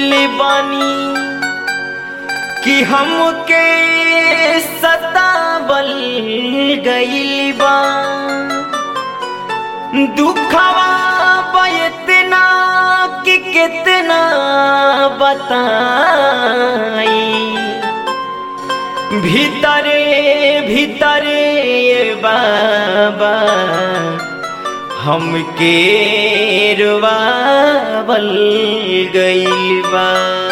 गइल बानी कि हमके सतावल गइल बा दुखवा बा इतना कि कितना बताई भीतरे भीतरे ये बाबा हमके रुवावल गइल बा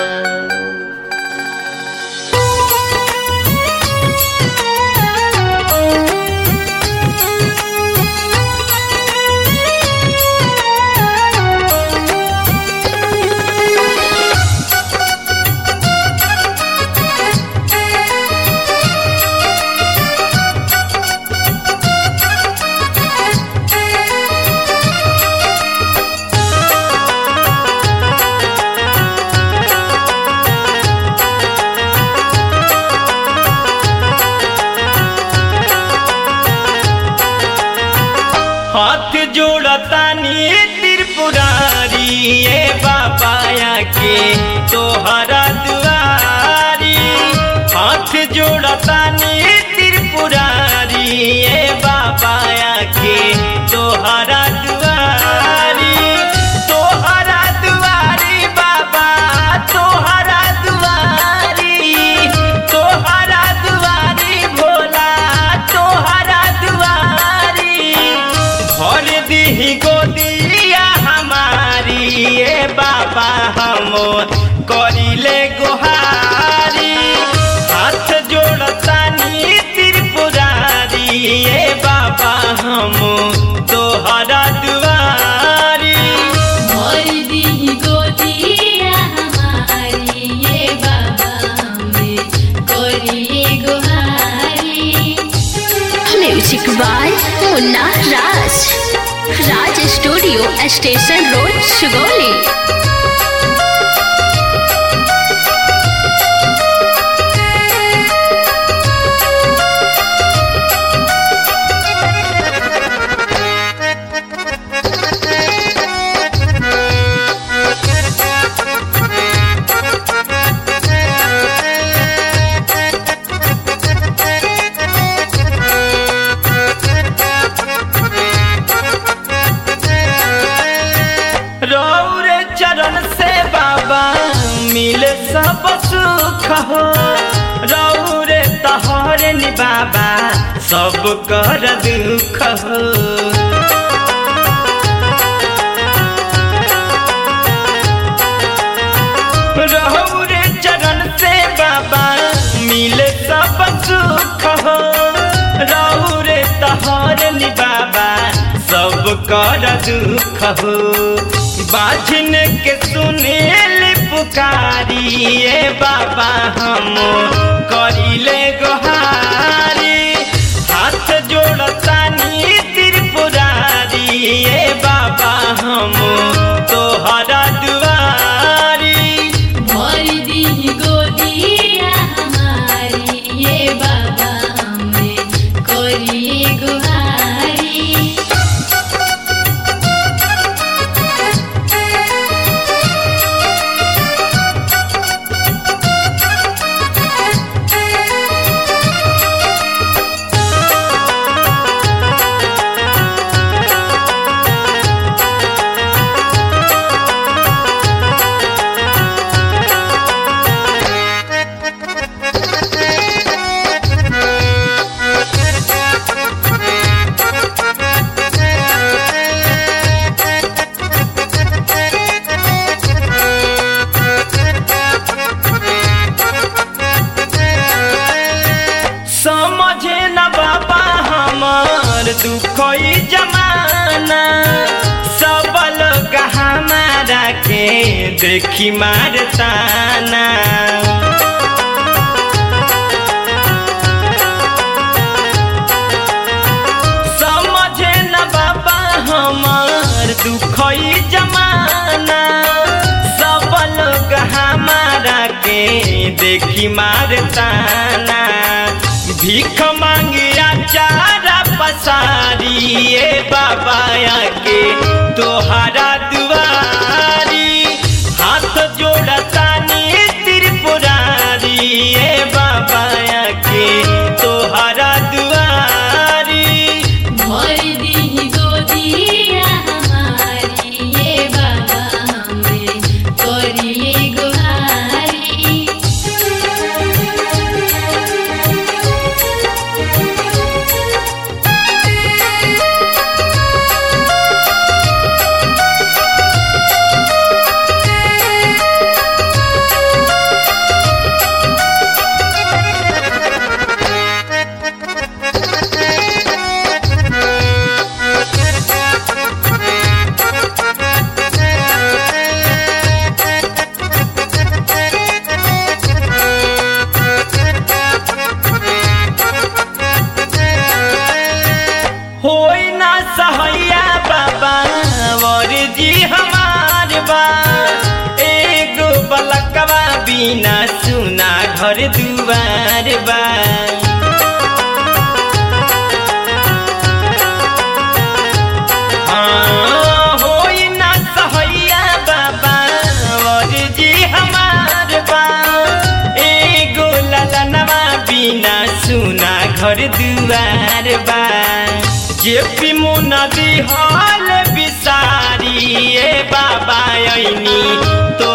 हाथ जोड़तानी त्रिपुरारी ये बाबाया के तोहरा दुआरी हाथ जोड़तानी त्रिपुरारी ये बाबाया के तोहरा दुआरी तोहरा दुआरी बाबा तोहरा दुआरी तोहरा दुआरी भोला तोहरा दुआरी भर दीही गोदिया हमारी ये बाबा हम करिले गोहारी हाथ जोड़तानी त्रिपुरारी ये बाबा हम तोहरा दुआरी मोर दी गोदिया हमारी ये बाबा हमें कोरिए गुहारी music by Munna Raj Raj studio station road Sugauli रौरे चरण से बाबा मिले सब सुख हो रौरे तहरे नि बाबा सब कर दुख हो रौरे चरण से बाबा मिले सब सुख हो रौरे तहरे नि बाबा सब कर दुख हो बाझन के सुनेल पुकारी ये बाबा हम करिले गोहारी हाथ जोड़तानी त्रिपुरारी ये बाबा हम तोहरा दुआरी मोर दी गोदिया हमारी ये बाबा हमें कोरिए गुहारी समझे न बाबा हमार दुखई जमाना सब लोग हमारा के देखी मारताना समझे न बाबा हमार दुखई जमाना सब लोग हमारा के देखी मारताना भीख मांगिया चारा पसारी ए बाबा के तोहरा दुआरी हाथ जोड़ता बिना सुना घर दुआर बा हाँ, होई ना सहैया बाबा और जी हमार बा एगो ललनवा बिना सुना घर दुआर बा जे पी मुना दिहाल बिसारी ए बाबा ऐनी तो